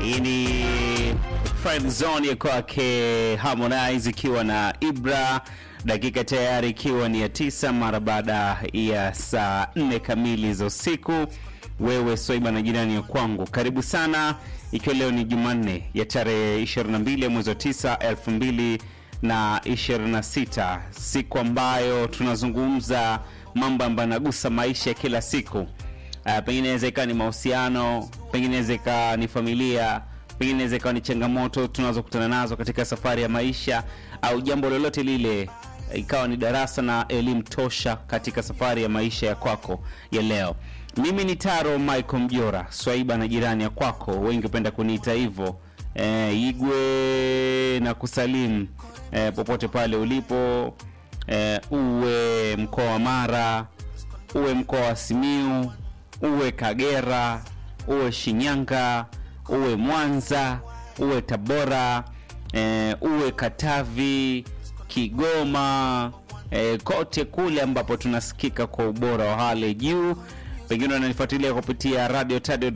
Hii ni Friend Zone ya kwake Harmonize ikiwa na Ibra, dakika tayari ikiwa ni ya tisa mara baada ya saa nne kamili za usiku. Wewe Swaiba na jirani ya kwangu, karibu sana, ikiwa leo ni Jumanne ya tarehe 22 ya mwezi wa 9 elfu na 26, siku ambayo tunazungumza mambo ambayo yanagusa maisha ya kila siku. Uh, pengine inaweza ikawa ni mahusiano, pengine inaweza ikawa ni familia, pengine inaweza ikawa ni changamoto tunazokutana nazo katika safari ya maisha, au jambo lolote lile ikawa ni darasa na elimu tosha katika safari ya maisha ya kwako ya leo. Mimi ni Taro Michael Mjora, Swaiba na jirani ya kwako, wengi hupenda kuniita hivyo. E, Igwe na kusalimu e, popote pale ulipo e, uwe mkoa wa Mara, uwe mkoa wa Simiu, uwe Kagera, uwe Shinyanga, uwe Mwanza, uwe Tabora, e, uwe Katavi, Kigoma, e, kote kule ambapo tunasikika kwa ubora wa hali juu. Pengine unanifuatilia kupitia radio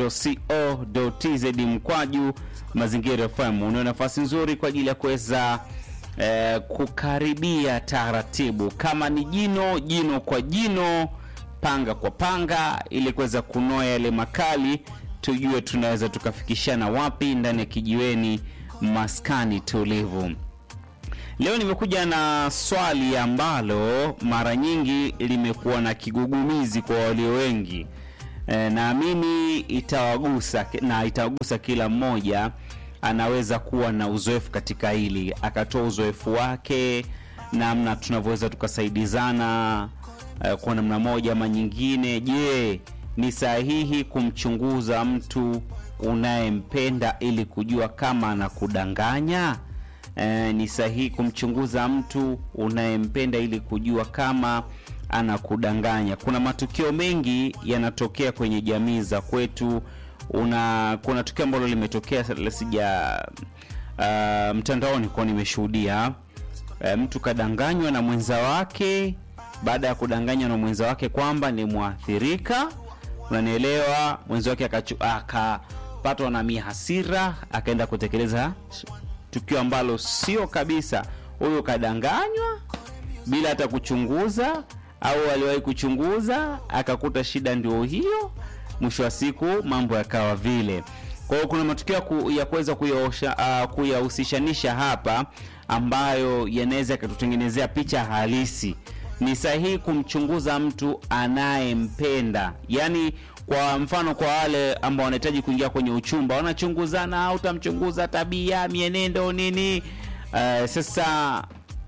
tz mkwaju mazingira FM. Una nafasi nzuri kwa ajili ya kuweza eh, kukaribia taratibu, kama ni jino jino kwa jino, panga kwa panga, ili kuweza kunoa yale makali, tujue tunaweza tukafikishana wapi ndani ya kijiweni maskani tulivu. Leo nimekuja na swali ambalo mara nyingi limekuwa na kigugumizi kwa walio wengi. E, naamini itawagusa na itawagusa kila mmoja anaweza kuwa na uzoefu katika hili, akatoa uzoefu wake, namna tunavyoweza tukasaidizana e, kwa namna moja ama nyingine. Je, ni sahihi kumchunguza mtu unayempenda ili kujua kama anakudanganya? E, ni sahihi kumchunguza mtu unayempenda ili kujua kama anakudanganya. Kuna matukio mengi yanatokea kwenye jamii za kwetu. Una kuna tukio ambalo limetokea sija uh, mtandaoni kwa nimeshuhudia e, mtu kadanganywa na mwenza wake. Baada ya kudanganywa na mwenza wake kwamba ni mwathirika, unanielewa, mwenza wake akapatwa na mihasira, akaenda kutekeleza tukio ambalo sio kabisa. Huyo kadanganywa bila hata kuchunguza, au aliwahi kuchunguza akakuta shida ndio hiyo. Mwisho wa siku mambo yakawa vile. Kwa hiyo kuna matukio ku, ya kuweza uh, kuyahusishanisha hapa ambayo yanaweza yakatutengenezea picha halisi. Ni sahihi kumchunguza mtu anayempenda, yaani kwa mfano kwa wale ambao wanahitaji kuingia kwenye uchumba wanachunguzana, au utamchunguza tabia, mienendo, nini. Uh, sasa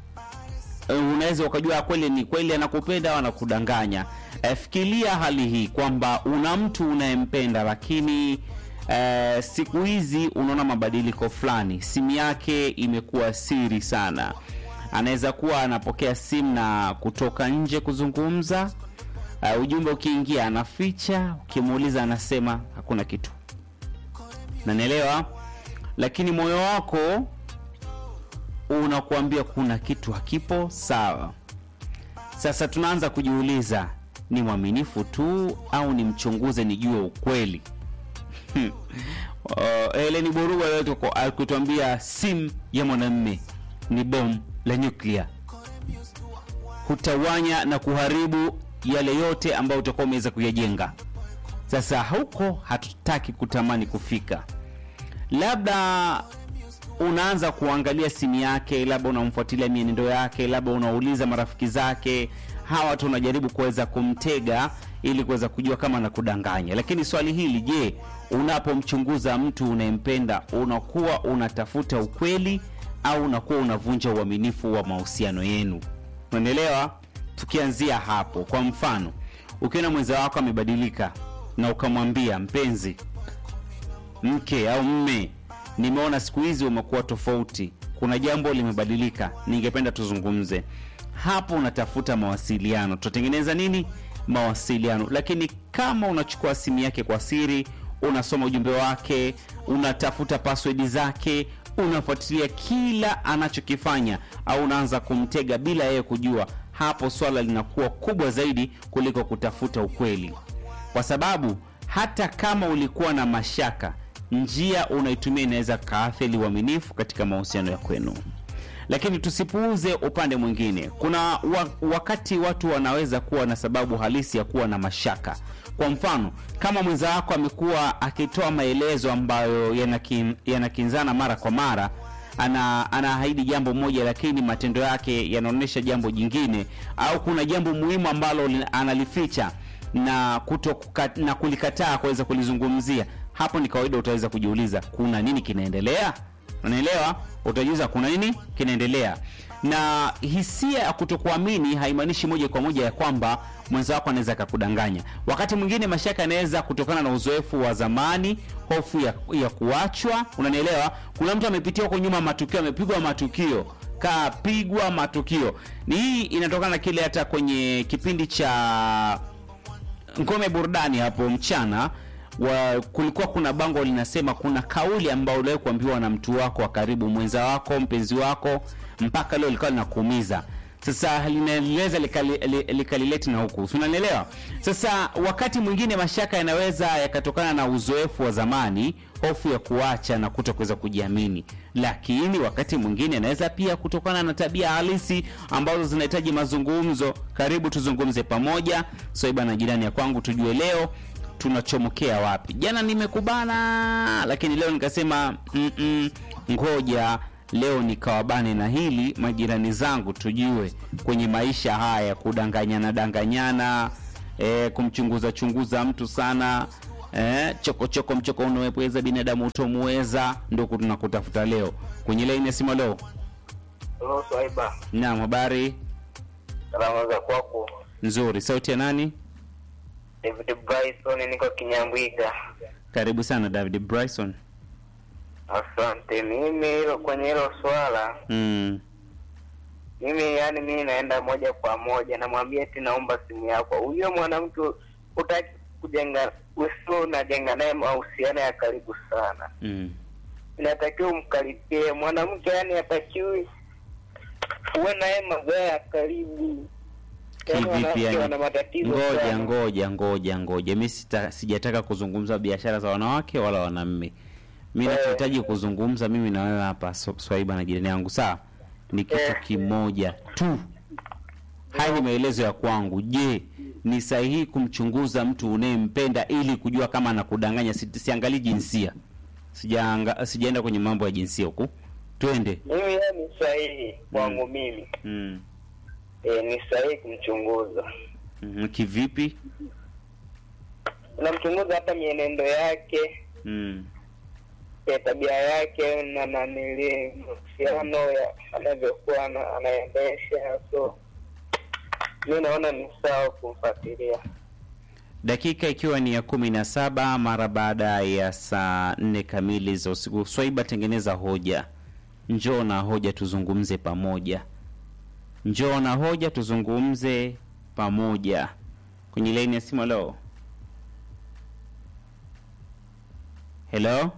uh, unaweza ukajua kweli ni kweli anakupenda au anakudanganya. Uh, fikiria hali hii kwamba una mtu unayempenda, lakini uh, siku hizi unaona mabadiliko fulani, simu yake imekuwa siri sana. Anaweza kuwa anapokea simu na kutoka nje kuzungumza Uh, ujumbe ukiingia anaficha, ukimuuliza anasema hakuna kitu, nanielewa, lakini moyo wako unakuambia kuna kitu hakipo sawa. Sasa tunaanza kujiuliza, ni mwaminifu tu au ni mchunguze nijue ukweli? Uh, Heleni Boruga alikutuambia simu ya mwanamme ni bomu la nyuklia, hutawanya na kuharibu yale yote ambayo utakuwa umeweza kuyajenga. Sasa huko hatutaki kutamani kufika. Labda unaanza kuangalia simu yake, labda unamfuatilia mienendo yake, labda unauliza marafiki zake, hawa tu unajaribu kuweza kumtega ili kuweza kujua kama anakudanganya. Lakini swali hili, je, unapomchunguza mtu unayempenda unakuwa unatafuta ukweli au unakuwa unavunja uaminifu wa mahusiano yenu? Unanielewa? Tukianzia hapo, kwa mfano, ukiona mwenza wako amebadilika na ukamwambia mpenzi, mke au mme, nimeona siku hizi umekuwa tofauti, kuna jambo limebadilika, ningependa tuzungumze. Hapo unatafuta mawasiliano, tutatengeneza nini? Mawasiliano. Lakini kama unachukua simu yake kwa siri, unasoma ujumbe wake, unatafuta password zake, unafuatilia kila anachokifanya, au unaanza kumtega bila yeye kujua hapo swala linakuwa kubwa zaidi kuliko kutafuta ukweli, kwa sababu hata kama ulikuwa na mashaka njia unaitumia inaweza kaathiri uaminifu katika mahusiano ya kwenu lakini tusipuuze upande mwingine kuna wa, wakati watu wanaweza kuwa na sababu halisi ya kuwa na mashaka kwa mfano kama mwenza wako amekuwa akitoa maelezo ambayo yanakin, yanakinzana mara kwa mara ana anaahidi jambo moja lakini matendo yake yanaonyesha jambo jingine au kuna jambo muhimu ambalo li- analificha na kuto kuka, na kulikataa kuweza kulizungumzia hapo ni kawaida utaweza kujiuliza kuna nini kinaendelea unaelewa utajiuliza kuna nini kinaendelea na hisia ya kutokuamini haimaanishi moja kwa moja ya kwamba mwenza wako anaweza akakudanganya wakati mwingine mashaka yanaweza kutokana na uzoefu wa zamani hofu ya, ya kuachwa unanielewa kuna mtu amepitia huko nyuma matukio amepigwa matukio kapigwa matukio ni hii inatokana na kile hata kwenye kipindi cha ngome burudani hapo mchana wa, kulikuwa kuna bango linasema kuna kauli ambayo uliwahi kuambiwa na mtu wako wa karibu mwenza wako mpenzi wako mpaka leo likawa linakuumiza sasa linaweza likalileti lika li- na huku Si unanielewa sasa wakati mwingine mashaka yanaweza yakatokana na uzoefu wa zamani hofu ya kuacha na kuto kuweza kujiamini lakini wakati mwingine anaweza pia kutokana na tabia halisi ambazo zinahitaji mazungumzo karibu tuzungumze pamoja soiba na jirani ya kwangu tujue leo tunachomokea wapi jana nimekubana lakini leo nikasema "Mm-mm, ngoja leo nikawabane na hili majirani zangu tujue kwenye maisha haya kudanganyana danganyana e, kumchunguza chunguza mtu sana e, chokochoko mchoko unawepweza binadamu utomuweza ndoku tunakutafuta leo kwenye laini ya simu leo Halo Swaiba, naam habari salama za kwako? nzuri sauti ya nani David Bryson, niko Kinyambwiga. karibu sana david bryson Asante. Mimi hilo kwenye hilo swala, mm. mimi yani, mimi naenda moja kwa moja, namwambia eti naomba simu yako. Huyo mwanamke utaki kujenga, usio unajenga naye mahusiano ya karibu sana, Mm. inatakiwa umkaribie mwanamke, yani hatakiwi uwe naye mazoea ya karibu. Yaani kivipi wanawake yani wana matatizo ngoja sana. ngoja ngoja ngoja mi sita- sijataka kuzungumza biashara za wanawake wala wanamme mi Eh. nachohitaji kuzungumza mimi na wewe hapa so- swaiba na jirani yangu sawa ni kitu Eh. kimoja tu haya ni maelezo ya kwangu je ni sahihi kumchunguza mtu unayempenda ili kujua kama anakudanganya Si- siangalii jinsia sijaanga sijaenda kwenye mambo ya jinsia huku twende Mimi yeye ni sahihi kwangu mimi. mm. E, ni sahihi kumchunguza. mm. kivipi Unamchunguza hata mienendo yake, mm. e, tabia yake na nanili mahusiano ya anavyokuwa ana- anaendesha. So mi naona ni sawa kumfuatilia. dakika ikiwa ni ya kumi na saba mara baada ya saa nne kamili za usiku swaiba tengeneza hoja njoo na hoja tuzungumze pamoja njoo na hoja tuzungumze pamoja kwenye laini ya simu leo helo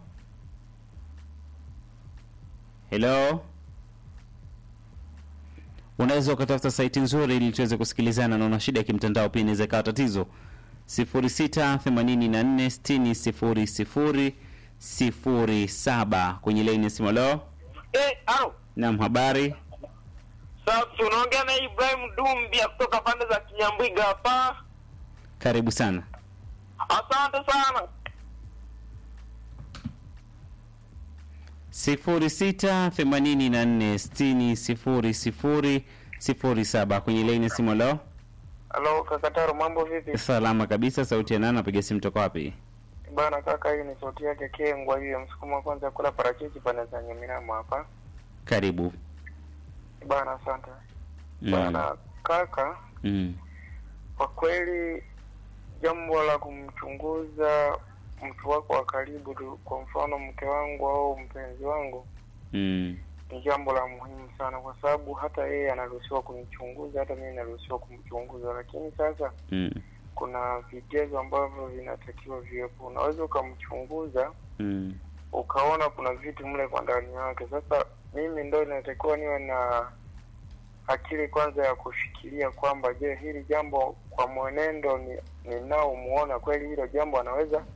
helo unaweza ukatafuta saiti nzuri ili tuweze kusikilizana na una shida ya kimtandao pia inaweza ikawa tatizo 0684600007 kwenye laini ya simu leo Eh, au nam habari safi, unaongea na Ibrahim Dumbia kutoka pande za Kinyambwiga hapa. karibu sana Asante sana. sifuri sita themanini na nne sitini sifuri sifuri sifuri saba kwenye laini ya simu leo Halo Kakataro, mambo vipi? salama kabisa sauti ya nani napiga simu toka wapi Bana kaka, hii ni sauti yake Kengwa hiyo, msukuma wa kwanza kula parachichi pande za Nyaminamo hapa. karibu Bana asante. mm. Bana kaka, Mm. kwa kweli jambo la kumchunguza mtu wako wa karibu tu, kwa mfano mke wangu au mpenzi wangu, Mm. ni jambo la muhimu sana, kwa sababu hata yeye anaruhusiwa kunichunguza, hata mimi naruhusiwa kumchunguza. Lakini sasa Mm. kuna vigezo ambavyo vinatakiwa viwepo. Unaweza ukamchunguza Mm. ukaona kuna vitu mle kwa ndani yake. Sasa mimi ndo inatakiwa niwe na akili kwanza ya kufikiria kwamba je, hili jambo kwa mwenendo ni ninaomuona kweli hilo jambo anaweza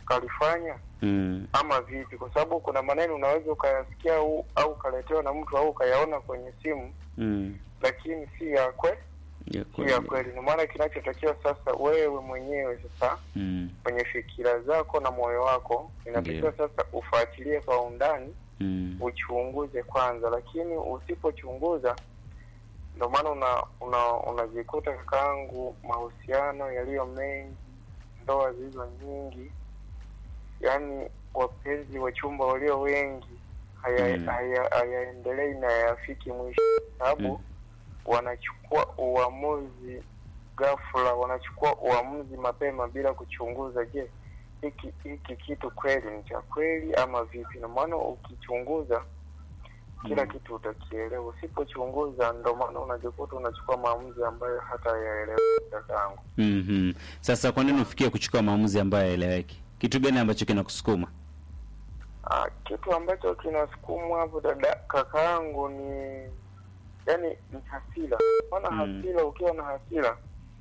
kalifanya mm. ama vipi? Kwa sababu kuna maneno unaweza ukayasikia au, au ukaletewa na mtu au ukayaona kwenye simu, Mm. lakini si ya kwe, Ya si ya kweli. kweli. Ndio maana kinachotakiwa sasa, wewe mwenyewe sasa Mm. kwenye fikira zako na moyo wako inatakiwa Ndiyo. sasa ufuatilie kwa undani, Mm. uchunguze kwanza, lakini usipochunguza ndio maana una una unajikuta kakaangu, mahusiano yaliyo mengi, ndoa zilizo nyingi, yaani wapenzi wa chumba walio wengi haya- Mm. haya- hayaendelei na hayafiki mwisho, sababu Mm. wanachukua uamuzi ghafla, wanachukua uamuzi mapema bila kuchunguza, je, hiki hiki kitu kweli ni cha kweli ama vipi? Na maana ukichunguza kila Mm. kitu utakielewa. Usipochunguza, ndo maana unajikuta unachukua maamuzi ambayo hata yaelewa kakaangu. Mhm. Sasa kwa nini ufikie kuchukua maamuzi ambayo hayaeleweki? Kitu gani ambacho kinakusukuma? Ah, kitu ambacho kinasukumwa hapo dada kakaangu ni yani ni hasira. Maana Mm. hasira, ukiwa na hasira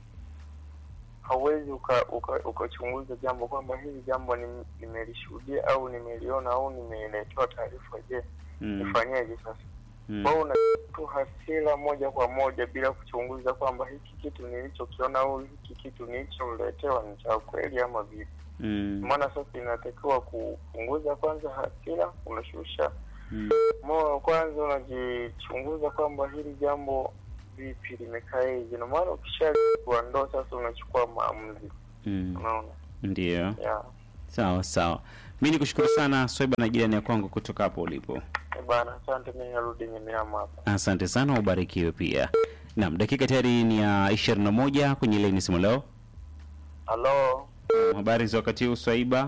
hauwezi uka- uka- ukachunguza jambo kwamba hili jambo nim- nimelishuhudia au nimeliona au nimeletewa taarifa. Je, Mm. nifanyeje sasa? Mm. Kwa hiyo una tu hasira moja kwa moja bila kuchunguza kwamba hiki kitu nilichokiona au hiki kitu nilicholetewa ni cha kweli ama vipi. Mm. Maana sasa inatakiwa kupunguza kwanza hasira, unashusha Mm. moyo kwanza, unajichunguza kwamba hili jambo vipi limekaeje, na maana ukishajua ndo sasa unachukua maamuzi. Mm. Unaona Ndio. ya Sawa sawa. Mi nikushukuru sana Swaiba na jirani ya kwangu kutoka hapo ulipo. Eh bana, asante. Mimi narudi Nyamiama hapa. Asante sana, ubarikiwe pia. Naam, dakika tayari ni ya ishirini na moja kwenye laini simu leo. Halo, Habari za wakati huu Swaiba?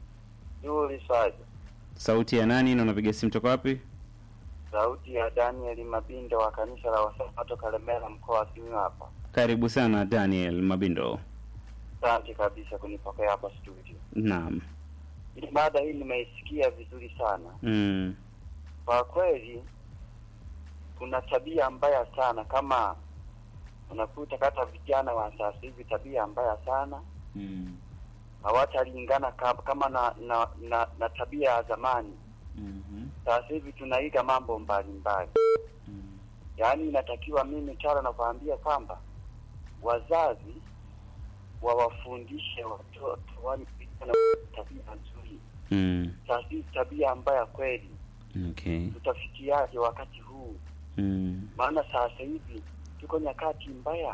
Juli Saja, Sauti ya nani na unapiga simu toka wapi? sauti ya Daniel Mabindo wa kanisa la Wasabato Kalemera, mkoa wa Simiyu hapa. Karibu sana Daniel Mabindo. Asante kabisa kunipokea hapa studio. Naam. Hii mada hii nimeisikia vizuri sana. Mm. Kwa kweli, kuna tabia mbaya sana, kama unakuta hata vijana wa sasa hivi, tabia mbaya sana, Mm. hawatalingana ka- kama na na, na na tabia ya zamani. Mhm. Sasa hivi tunaiga mambo mbalimbali, Mm. yaani inatakiwa mimi tara nakwambia kwamba wazazi wawafundishe watoto wani vijana tabia nzuri. Mm. Sasa hivi tabia mbaya kweli, Okay. tutafikiaje wakati huu? Mm. maana sasa hivi tuko nyakati mbaya,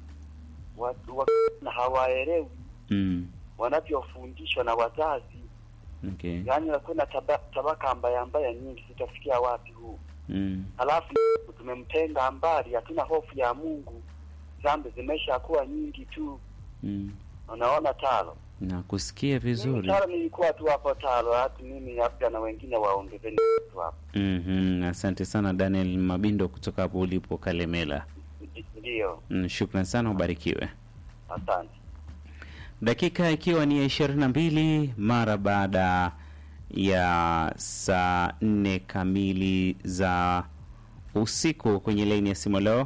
watu wa, na hawaelewi Mm. wanavyofundishwa na wazazi. Okay. Yaani hakuna taba, tabaka mbaya mbaya nyingi, tutafikia wapi huu? Mm. Halafu tumemtenga mbali, hatuna hofu ya Mungu, dhambi zimesha kuwa nyingi tu. Mm. Unaona talo Na kusikia mimi vizuri. talo nilikuwa tu hapo talo, hata mimi labda na wengine waongezeni tu hapo. Mhm. Asante sana Daniel Mabindo kutoka hapo ulipo Kalemela. Ndi- Ndiyo, Mm, shukran sana, ubarikiwe. asante. Dakika ikiwa ni ya ishirini na mbili mara baada ya saa nne kamili za usiku kwenye laini ya simu leo.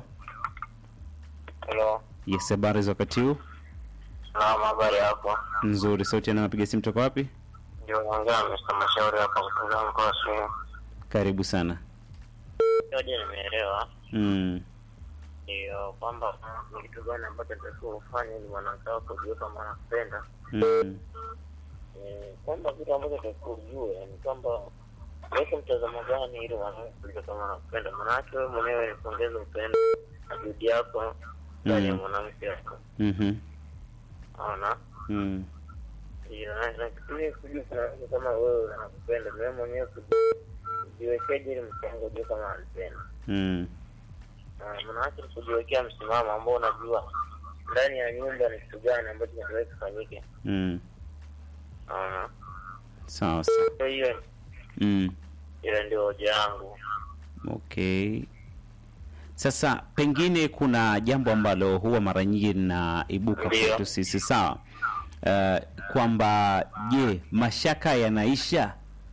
Hello, Yes, habari za wakati huu? naam, habari yako? Nzuri. Sauti anapiga simu toka wapi? Ndio naongea Mr. Mashauri hapa kutoka mkoa wa Simiyu. Karibu sana. Moja nimeelewa Mm. ndio kwamba ni kitu gani ambacho natakiwa ufanye ili mwanamke wako ujue kama anakupenda. Mm. Ni kwamba kitu ambacho natakiwa ujue ni kwamba weke mtazamo gani ili mwanamke ujue kama anakupenda. Maanake wewe mwenyewe kuongeza upendo na juhudi yako ndani ya Mm. mwanamke wako, Mhm. naona Mm. ndio na na kitu hii kujua mwanamke kama wewe anakupenda, wewe mwenyewe kuji- kujiwekeje ili mke wako ujue kama anakupenda. Mm. Ah, manake ni kujiwekea msimamo ambao unajua ndani ya nyumba ni kitu gani ambacho kinaweza kufanyike. Mm. Ah, Sawa sawa. kwa hiyo Mm. ile ndio hoja yangu. Okay. Sasa pengine kuna jambo ambalo huwa mara nyingi linaibuka Ndiyo. kwetu sisi sawa, uh, kwamba je, mashaka yanaisha?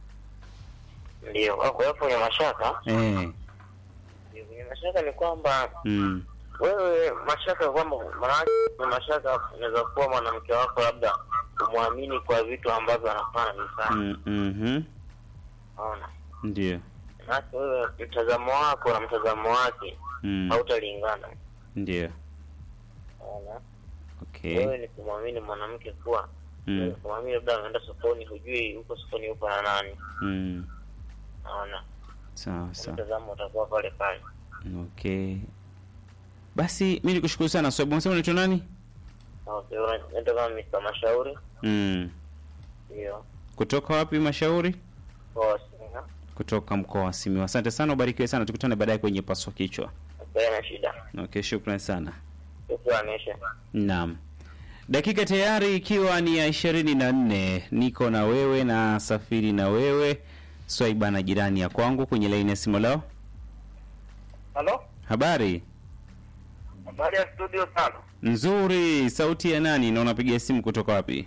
Ndio kwa hiyo kwenye mashaka, Eh. ndio kwenye mashaka ni kwamba Mm. wewe mashaka kwamba maanake kwenye mashaka inaweza kuwa mwanamke wako labda kumwamini kwa vitu ambavyo anafanya vifaa. Mm, mhm. Unaona, Ndio. maana wewe mtazamo wako na mtazamo wake Mm, hautalingana. ndio. Unaona, Okay. wewe ni kumwamini mwanamke kuwa Mm, kumwamini, labda anaenda sokoni, hujui huko sokoni yupo na nani. mm. Unaona, Sawa sawa. mtazamo utakuwa pale pale. Okay. Basi mi nikushukuru sana Swaibu. Unasema unaitwa nani? Okay, unaenda kama Mr. Mashauri Mm. ndio Kutoka wapi Mashauri? kwa Singa, Kutoka mkoa wa Simiyu. Asante sana, ubarikiwe sana. Tukutane baadaye kwenye paswa kichwa. na shida Okay, shukrani sana. tukuanisha Naam. Dakika tayari ikiwa ni ya ishirini na nne niko na wewe na safiri na wewe Swaiba na jirani ya kwangu kwenye laini ya simu leo. halo Habari habari ya studio sana nzuri. Sauti ya nani na unapiga simu kutoka wapi?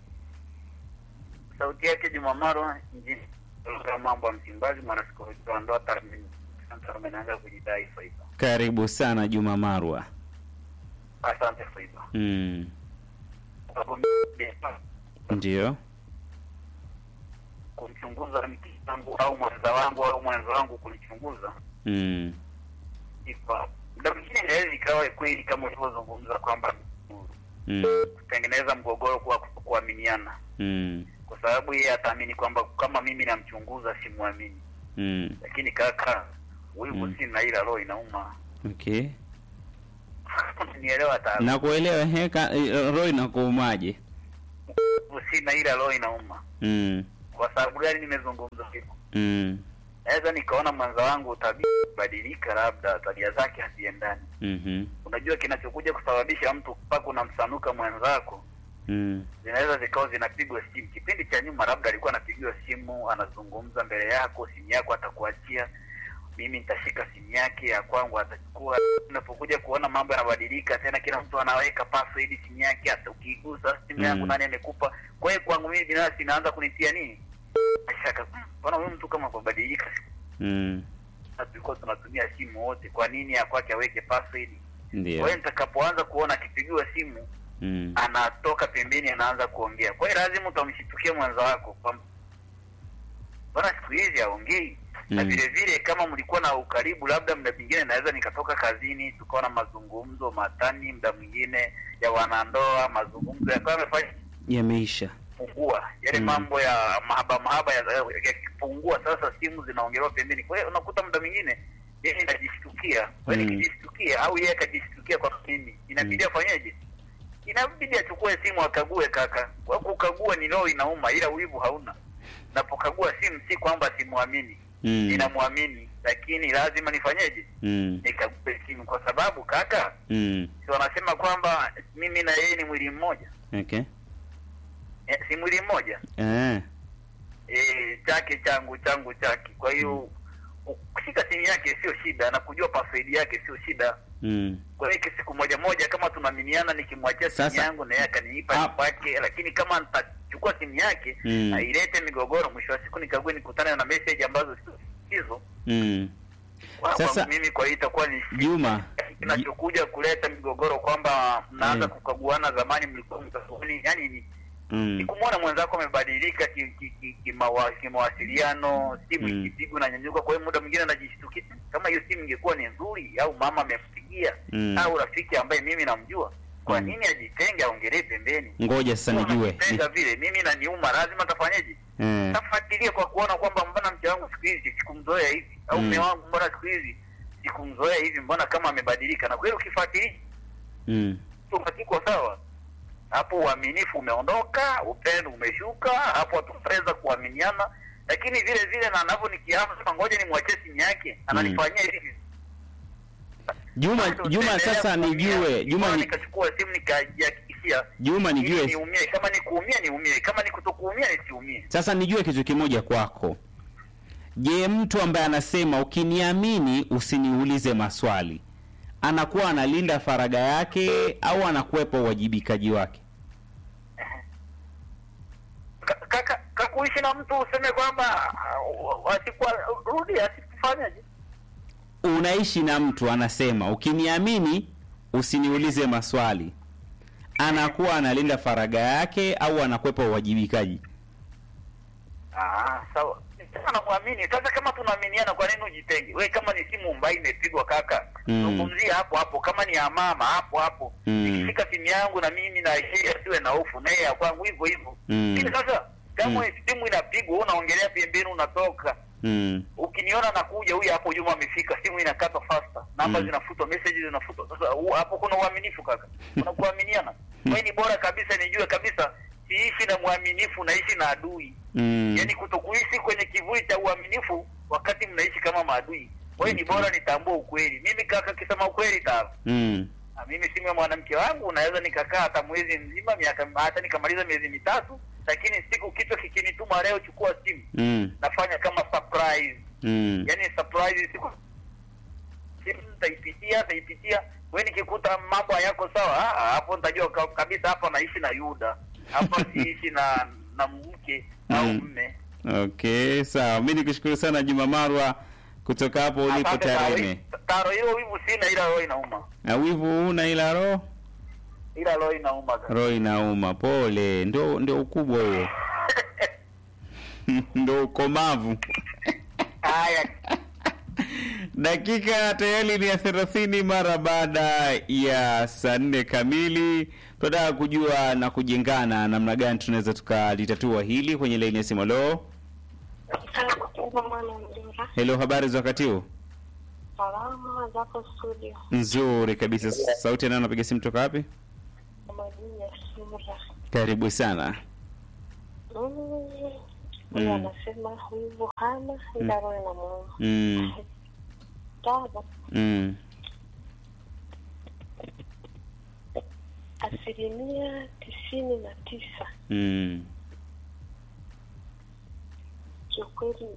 sauti yake jumamaro mjini ya mambo ya msimbazi mwanasikolojia wa ndoa tathmini Sasa amenanza kujidai faiba Karibu sana Juma Marwa. asante faiba Mm. Ndio. kumchunguza mke wangu au mwenza wangu au mwenza wangu kunichunguza Mm. ipa muda mwingine inaweza ikawa kweli kama ulivyozungumza kwamba Mm. kutengeneza mgogoro kwa kuaminiana Mm. kwa sababu yeye ataamini kwamba kama mimi namchunguza simwamini Mm. lakini kaka wivu Mm. sina ila roho inauma Okay. nielewa hata Na kuelewa heka roho inakuumaje? wivu sina ila roho inauma Mm. kwa sababu gani nimezungumza hivyo Mm. naweza nikaona mwenza wangu tabia badilika labda tabia zake haziendani Mhm. unajua kinachokuja kusababisha mtu mpaka unamsanuka mwenzako Mm. zinaweza zikawa zinapigwa simu kipindi cha nyuma labda alikuwa anapigiwa simu anazungumza mbele yako simu yako atakuachia mimi nitashika simu yake ya kwangu atachukua unapokuja kuona mambo yanabadilika tena kila mtu anaweka password simu yake hata ukigusa simu yangu Mm. nani amekupa kwa hiyo kwangu mimi binafsi inaanza kunitia nini shaka "Hmm, mbona huyu mtu kama kubadilika Mm. na tulikuwa tunatumia simu wote kwa nini ya kwake aweke password kwa Ndio. hiyo nitakapoanza kuona akipigiwa simu Mm. anatoka pembeni anaanza kuongea kwa hiyo lazima utamshitukia mwenza wako kwamba mbona siku hizi aongei na Mm. vile vile kama mlikuwa na ukaribu labda muda mwingine naweza nikatoka kazini tukawa na mazungumzo matani muda mwingine ya wanandoa mazungumzo yakawa yamefanya Yameisha. pungua yale Mm. mambo ya mahaba mahaba yakipungua ya, yakipungua, sasa simu zinaongelewa pembeni kwa hiyo unakuta muda mwingine yeye najishtukia kwa hiyo Mm. nikijishtukia au yeye akajishtukia kwa mimi inabidi Mm. afanyeje inabidi achukue simu akague kaka kwa kukagua ni roho inauma ila wivu hauna napokagua simu si kwamba simwamini Mm. ninamwamini lakini lazima nifanyeje Mm. nikague simu kwa sababu kaka Mm. si wanasema kwamba mimi na yeye ni mwili mmoja Okay. eh, si mwili mmoja Eh. eh, chake changu changu chake kwa hiyo kushika simu yake sio shida na kujua password yake sio shida Mm. kwa hiyo siku moja moja kama tunaaminiana nikimwachia simu Sasa- yangu na yeye akaniipa Ah. kwake lakini kama nitachukua simu yake Mm. na ilete migogoro mwisho wa siku nikague nikutane na message ambazo sio hizo Mm. kwa Sasa- kwangu mimi kwa hiyo itakuwa ni shida. Juma. kinachokuja kuleta migogoro kwamba mnaanza Mm. kukaguana zamani mlikuwa mtaoni yani ni Mm. ni kumwona mwenzako amebadilika ki- ki- ki- kimawa- kimawasiliano simu Mm. ikipigwa na nyanyuka kwa hiyo muda mwingine anajishtukia "Hmm, kama hiyo simu ingekuwa ni nzuri au mama amempigia Mm. au rafiki ambaye mimi namjua kwa Mm. nini ajitenge aongelee pembeni Ngoja sasa nijue. Anajitenga vile mimi naniuma lazima tafanyeje Eh. tafuatilia kwa kuona kwamba mbona mke wangu siku hizi sikumzoea hivi au Mm. mme wangu mbona siku hizi sikumzoea hivi mbona kama amebadilika na kweli ukifuatilia Mm. hakiko sawa hapo uaminifu umeondoka upendo umeshuka hapo hatutaweza kuaminiana lakini vile vile na anavyo nikiama sasa ngoja nimwachie simu yake ananifanyia hivi Juma Bado Juma utaendelea sasa kuumia. nijue. Juma Bora ni, nikachukua simu nikajihakikishia Juma ili nijue. niumie kama ni kuumia niumie kama ni kutokuumia nisiumie Sasa nijue kitu kimoja kwako. Je, mtu ambaye anasema ukiniamini usiniulize maswali anakuwa analinda faragha yake au anakwepa uwajibikaji wake? Ka- kaka kakuishi na mtu useme kwamba uh, asikuwa rudi asikufanyaje Unaishi na mtu anasema ukiniamini usiniulize maswali, anakuwa analinda faragha yake au anakwepa uwajibikaji? Ah, sawa. Sasa namwamini. Sasa kama tunaaminiana, kwa nini ujitenge? We, kama ni simu ambayo imepigwa kaka, Mm. zungumzia hapo hapo. Kama ni ya mama hapo hapo, Mm. nikishika simu yangu na mimi na yeye asiwe na hofu, na yeye ya kwangu hivyo hivyo. Mm. Lakini sasa kama Mm. simu inapigwa, wewe unaongelea pembeni, unatoka Mm. ukiniona nakuja, huyu hapo Juma amefika, simu inakata faster, namba Mm. zinafutwa, message zinafutwa. Sasa hu- hapo kuna uaminifu kaka, kuna kuaminiana. Wewe ni bora kabisa, nijue kabisa siishi na mwaminifu, naishi na adui. Mm. Yaani kutokuishi kwenye kivuli cha uaminifu wakati mnaishi kama maadui. Wewe ni bora nitambue ukweli. Mimi kaka, kisema ukweli ta Mm. na mimi simu ya mwanamke wangu naweza nikakaa hata mwezi mzima, miaka hata nikamaliza miezi mitatu, lakini siku kichwa kikinituma leo, chukua simu, Mm. nafanya kama surprise Mm. yani surprise siku simu nitaipitia nitaipitia we nikikuta mambo hayako sawa ah, ah, hapo nitajua ka- kabisa hapa naishi na yuda hapa siishi na na mke au Mm. mme Okay, sawa. Mimi nikushukuru sana Juma Marwa kutoka hapo ulipo Asante Taro. Tarime. taro hiyo wivu sina ila roho inauma Na wivu una ila roho ila roho inauma kaka. roho inauma. Pole, ndio ndio ukubwa huo. ndio ukomavu. haya Dakika tayari ni ya thelathini mara baada ya saa nne kamili. Tunataka kujua na kujengana namna gani tunaweza tukalitatua hili kwenye laini ya simu. Halo, hello, habari za wakati huu? Salama zako studio, Nzuri kabisa. Sauti ya nani anapiga simu toka wapi? majini ya sura. Karibu sana. Mm. Mm. Huyu anasema hivyo hana ila roho inamuuma. Mm, Tano, mm, asilimia tisini na tisa mm, kiukweli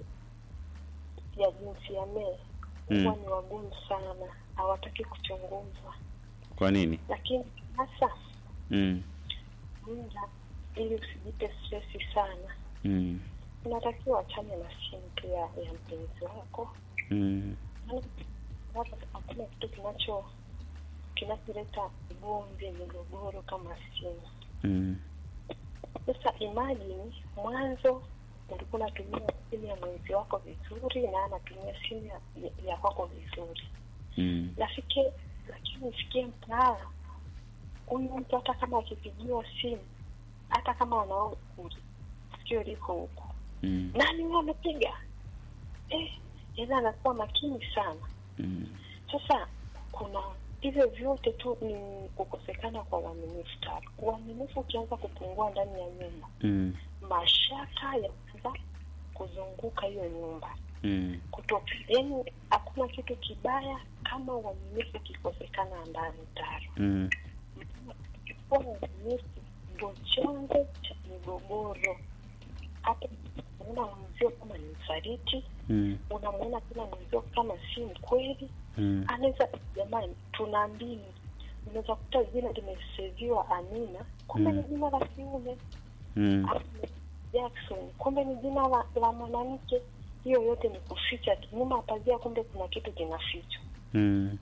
ya jinsia mee Mm. huwa ni wagumu sana, hawataki kuchunguzwa, kwa nini? lakini sasa Mm, muda ili usijipe stresi sana, mm, unatakiwa achane na simu pia ya mpenzi wako mm, watu hakuna kitu kinacho kinacholeta ugomvi migogoro kama simu mm, sasa imagine mwanzo ulikuwa unatumia simu ya mwenzi wako vizuri na anatumia simu ya, ya- ya kwako vizuri mm, nafike lakini ifikie mtaala huyu mtu hata kama akipigiwa simu hata kama anao sikio liko huku mm, nani huyo amepiga eh, yani anakuwa makini sana mm, sasa kuna hivyo vyote tu ni kukosekana kwa uaminifu tatu uaminifu ukianza kupungua ndani ya nyumba mm, mashaka yanaanza kuzunguka hiyo nyumba mm, kutoka yani hakuna kitu kibaya kama uaminifu ukikosekana ndani taro mm, kuwa uaminifu ndo chanzo cha migogoro hata unaona mwenzio kama ni msaliti mm, unamwona tena mwenzio kama si mkweli mm, anaweza jamani tunaambiwa unaweza kuta jina limeseviwa amina kumbe Mm. ni jina la kiume mm, au jackson kumbe ni jina la, la mwanamke hiyo yote ni kuficha tu nyuma ya pazia kumbe kuna kitu kinafichwa mm,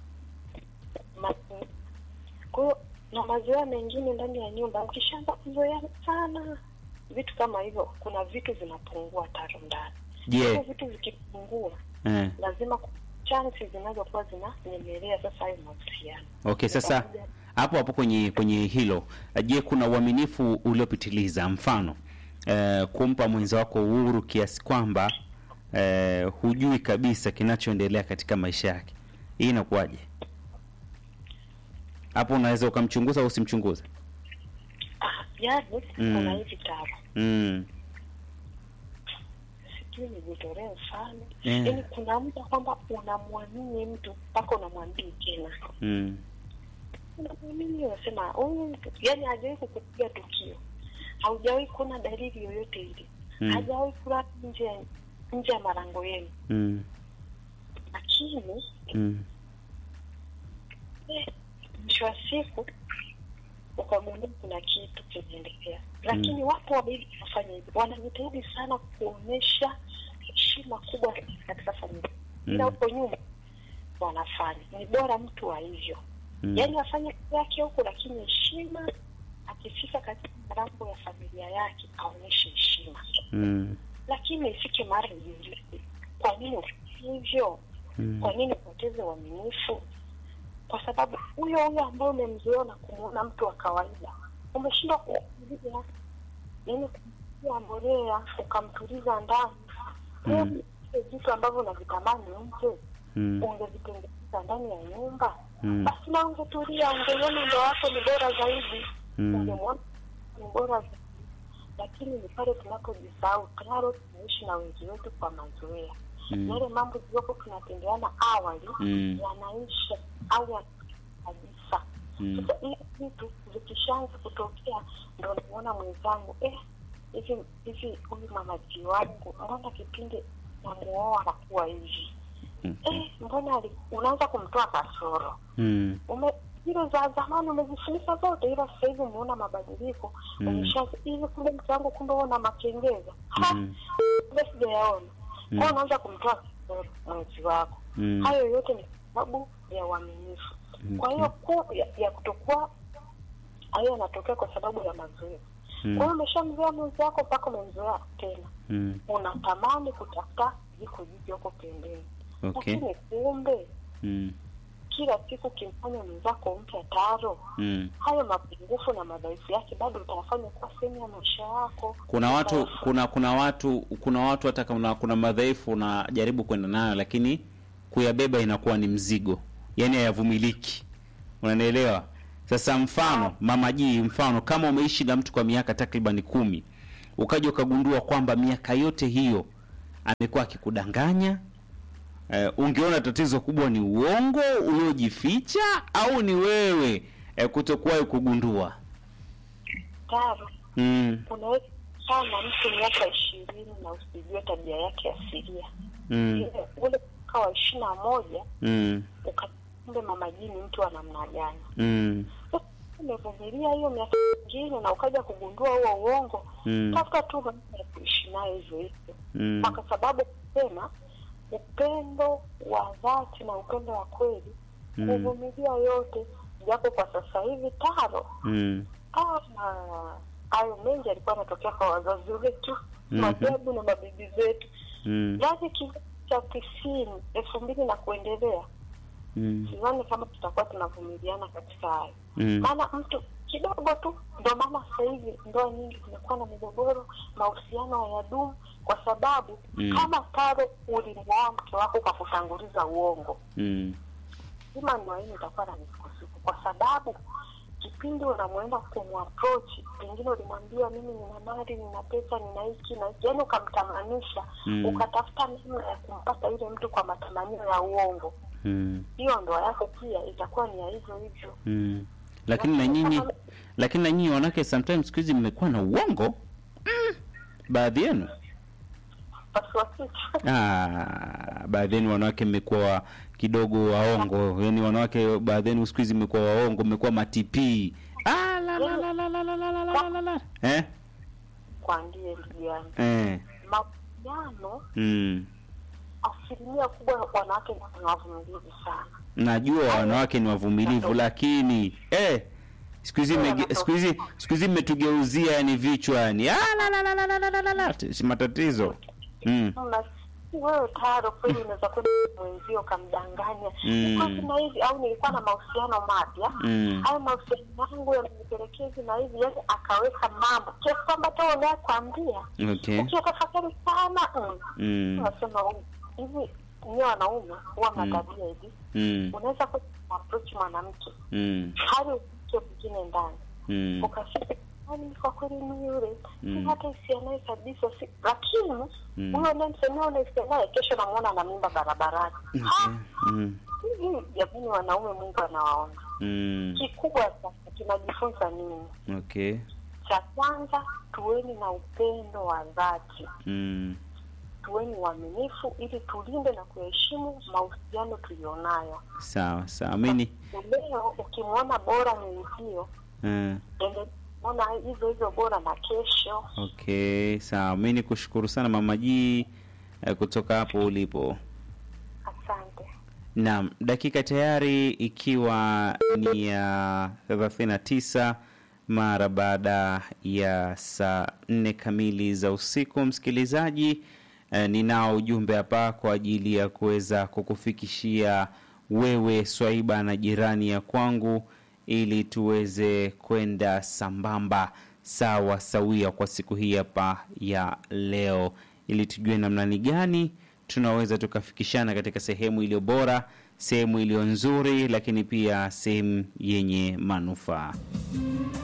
Ma- kwa hiyo na mazoea mengine ndani ya nyumba ukishaanza kuzoea sana vitu kama hivyo kuna vitu vinapungua taro ndani hivyo Je, vitu vikipungua eh, lazima ku- chansi zinazokuwa zinanyemelea sasa hayo mahusiano okay, sasa hapo hapo kwenye kwenye hilo, je, kuna uaminifu uliopitiliza? Mfano eh, kumpa mwenza wako uhuru kiasi kwamba eh, hujui kabisa kinachoendelea katika maisha yake, hii inakuwaje? Hapo unaweza ukamchunguza au usimchunguze? Ah, yaani Mm. kuna hivi taro Mm, sijui nijitolee mfano Yeah. yaani kuna mtu kwamba unamwamini mtu mpaka unamwambii tena mm, unamwamini unasema huyu mtu yaani hajawahi kukupiga tukio haujawahi kuona dalili yoyote ile Mm. hajawahi kulala nje ya nje ya malango yenu mm, lakini mm, eh, mwisho wa siku ukagundua kuna kitu kinaendelea lakini wapo wawili wanafanya hivyo wanajitahidi sana kuonyesha heshima kubwa katika familia ila Mm. huko nyuma wanafanya ni bora mtu wa hivyo Mm. yaani afanye kazi yake huku lakini heshima akifika katika malango ya familia yake aonyeshe heshima Mm. lakini ifike mara jiulize kwa nini ufanye hivyo Mm. kwa nini upoteze uaminifu kwa sababu huyo huyo ambaye umemzoea na kumuona mtu wa kawaida umeshindwa kumtuliza yani kumtia mbolea ukamtuliza ndani Mm. Hebu vile vitu ambavyo unavitamani nje Mm. ungevitengeneza ndani ya nyumba Mm. basi na ungetulia ungeiona ndo wako ni bora zaidi Mm. ungemwona ni bora zaidi lakini ni pale tunapojisahau tayari tunaishi na wengi wetu kwa mazoea Mm. yale mambo tuliokuwa tunatendeana awali Mm. yanaisha au ya kabisa Mm. sasa hivi vitu vikishaanza kutokea ndo namuona mwenzangu eh hivi hivi huyu mamaji wangu mbona kipindi namuoa anakuwa hivi Okay. eh mbona ali- unaanza kumtoa kasoro Mm. ume zile za zamani umezifunika zote ila sasa hivi umeona mabadiliko Mm. umeshaanza hivi kumbe mtu wangu kumbe una makengeza Ha, Mm. kumbe sijayaona Mm. kwao unaanza kumtoa kasoro mwenzi wako Mm. hayo yote ni sababu ya uaminifu kwa hiyo ku ya, ya kutokuwa hayo yanatokea kwa sababu ya mazoea Mm. kwa hiyo umeshamzoea mwenzi wako mpaka umemzoea tena Mm. unatamani kutafuta jiko jipya huko pembeni Okay. lakini kumbe Mm. kila siku ukimfanya mwenzako mpya taro Mm. hayo mapungufu na madhaifu yake bado utayafanya kuwa sehemu ya maisha yako kuna watu Utayafanya- kuna kuna watu kuna watu hata kama kuna madhaifu unajaribu kwenda nayo lakini kuyabeba inakuwa ni mzigo yaani hayavumiliki unanielewa sasa mfano mama jii mfano kama umeishi na mtu kwa miaka takriban kumi ukaja ukagundua kwamba miaka yote hiyo amekuwa akikudanganya eh, ungeona tatizo kubwa ni uongo uliojificha au ni wewe eh, kutokuwahi kugundua taro mm, unaweza kaa na mtu miaka ishirini na usijue tabia yake asilia mm, Ile- ule mwaka wa ishirini na moja mm, ukakumbe mama jii ni mtu wa namna gani mm, Sasa umevumilia hiyo miaka mingine na ukaja kugundua huo uongo mm, tafuta tu namna ya kuishi nayo hivyo hivyo mm. na kwa sababu sema upendo wa dhati na upendo wa kweli Mm. kuvumilia yote japo kwa sasa hivi taro Mm. ah, hayo mengi yalikuwa yanatokea kwa wazazi wetu Mhm. mababu na mabibi zetu Mm. yaani kizazi cha tisini elfu mbili na kuendelea Mm. sidhani kama tutakuwa tunavumiliana katika hayo Mm. maana mtu kidogo tu ndo maana sasa hivi ndoa nyingi zimekuwa na migogoro mahusiano hayadumu kwa sababu Mm. kama taro ulimwoa mke wako kwa kutanguliza uongo Mm. lazima ndoa hii itakuwa na misukosuko kwa sababu kipindi unamwenda kumapproach pengine ulimwambia mimi nina mali nina pesa nina hiki na hiki yaani ukamtamanisha Mm. ukatafuta namna ya kumpata yule mtu kwa matamanio ya uongo Mm. hiyo ndoa yako pia itakuwa ni ya hivyo hivyo Mm. lakini na nyinyi lakini na nyinyi wanawake sometimes siku hizi mmekuwa na uongo mm. baadhi yenu pasua kichwa ah, baadhi yenu wanawake mmekuwa kidogo waongo yani wanawake baadhi yenu siku hizi mmekuwa waongo mmekuwa matipii ah, la, la, la, la, la, la, la, la, la, la, la. eh? kwambie ndugu yangu Eh. mahusiano Mm. asilimia kubwa wanawake ni wavumilivu sana najua wanawake ni wavumilivu lakini eh, siku hizi mmege- siku hizi siku hizi mmetugeuzia yani vichwa yani ah, la, la, la, la, la, la, la, la, la. si matatizo mm. Mna- wewe taro kweli unaweza kwenda mwenzio ukamdanganya Mm. nilikuwa sina hivi au nilikuwa na mahusiano mapya Mm. hayo mahusiano yangu yamenipelekea hivi na hivi yani akaweka mambo kiasi kwamba hata unayekwambia okay ukiyatafakari sana mm, mm. unasema "Huyu, hivi nyie wanaume huwa Mm. mna tabia hivi Mm. unaweza kuapproach mwanamke Mm. hali uke mwingine ndani Mm. ukafika "Yaani kwa kweli ni yule Mm. si hata hisia naye kabisa si lakini Mm. huyo unayemsemea una hisia naye kesho namuona na mimba barabarani Okay. Ha! Mm. hivi jamani wanaume mungu anawaona Mm. kikubwa sasa tunajifunza nini Okay. cha kwanza tuweni na upendo wa dhati Mm. tuweni uaminifu ili tulinde na kuheshimu mahusiano tulionayo Sawa sawa. Mimi leo ukimwona bora mwenzio uh, ona hivyo hivyo bora na kesho okay, sawa. Mimi nikushukuru sana Mama G eh, kutoka hapo ulipo. asante Naam, dakika tayari ikiwa ni ya 39 mara baada ya saa nne kamili za usiku. Msikilizaji, eh, ninao ujumbe hapa kwa ajili ya kuweza kukufikishia wewe Swaiba na jirani ya kwangu, ili tuweze kwenda sambamba sawa sawia kwa siku hii hapa ya leo, ili tujue namna ni gani tunaweza tukafikishana katika sehemu iliyo bora, sehemu iliyo nzuri, lakini pia sehemu yenye manufaa.